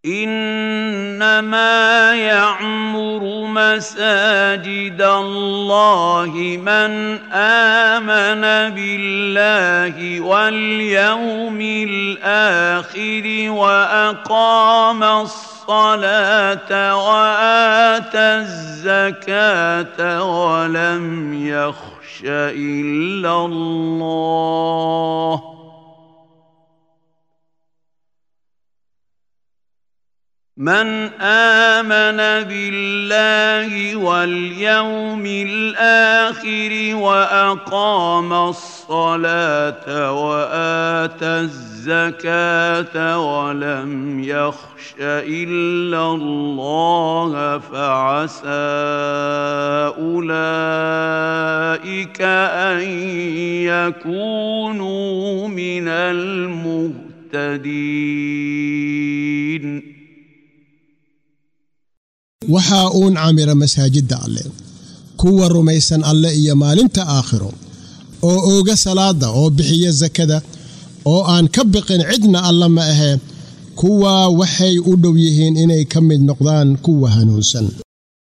انما يعمر مساجد الله من امن بالله واليوم الاخر واقام الصلاه واتى الزكاه ولم يخش الا الله من امن بالله واليوم الاخر واقام الصلاه واتى الزكاه ولم يخش الا الله فعسى اولئك ان يكونوا من المهتدين waxaa uun camira masaajidda alleh kuwa rumaysan alle iyo maalinta aakhiro oo ooga salaada oo bixiya sakada oo aan ka biqin cidna alla ma ahee kuwaa waxay u dhow yihiin inay ka mid noqdaan kuwa hanuunsan